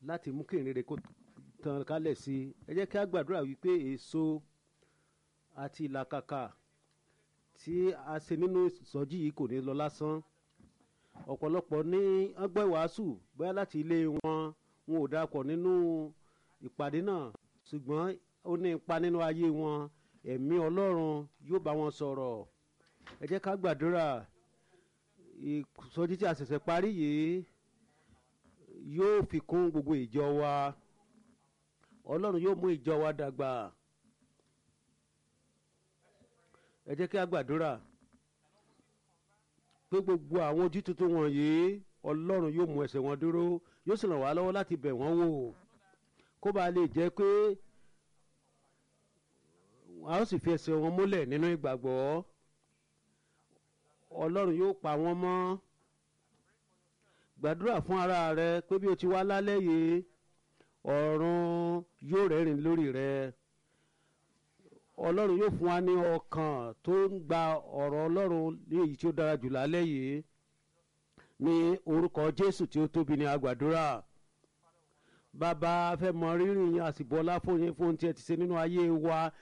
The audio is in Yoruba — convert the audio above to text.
láti mú kí ìrere kó tàn kálẹ̀ sí i ẹ jẹ́ kí a gbàdúrà wípé èso àti ìlàkàkà tí a ṣe nínú ìsọjí yìí kò ní lọ lásán ọ̀pọ̀lọpọ̀ ní ọgbọ́n ìwàásù bóyá láti ilé wọn wọn ò darapọ̀ nínú ìpàdé náà ṣùgbọ́n ó ní ipa nínú ayé wọn ẹ̀mí ọlọ́run yóò bá wọn sọ̀rọ̀ ẹ jẹ́ ká gbàdúrà ìsọjí tí a ṣẹ̀ṣẹ̀ parí yìí yóò fi kún gbogbo ìjọ wa ọlọ́run yóò mú ìjọ wa dàgbà ẹ jẹ́ kí a gbàdúrà pé gbogbo àwọn ojú tuntun wọ̀nyí ọlọ́run yóò mú ẹsẹ̀ wọn dúró yóò sì ràn wá lọ́wọ́ láti bẹ̀ wọ́n wò kó bá lè jẹ́ pé a ó sì fi ẹsẹ̀ wọn múlẹ̀ nínú ìgbàgbọ́ ọlọ́run yóò pa wọ́n mọ́ gbàdúrà fún ara rẹ pé bí o ti wá lálẹ́ yìí ọ̀run yóò rẹ́rìn lórí rẹ ọlọ́run yóò fún wa ní ọkàn tó ń gba ọ̀rọ̀ ọlọ́run ní èyí tí ó dára jù lálẹ́ yìí ní orúkọ jésù tí ó tóbi ní agbàdúrà bàbá fẹ́ mọ rírì yín àsìbọ́lá fún yín fún tí ẹ ti ṣe nínú ayé wa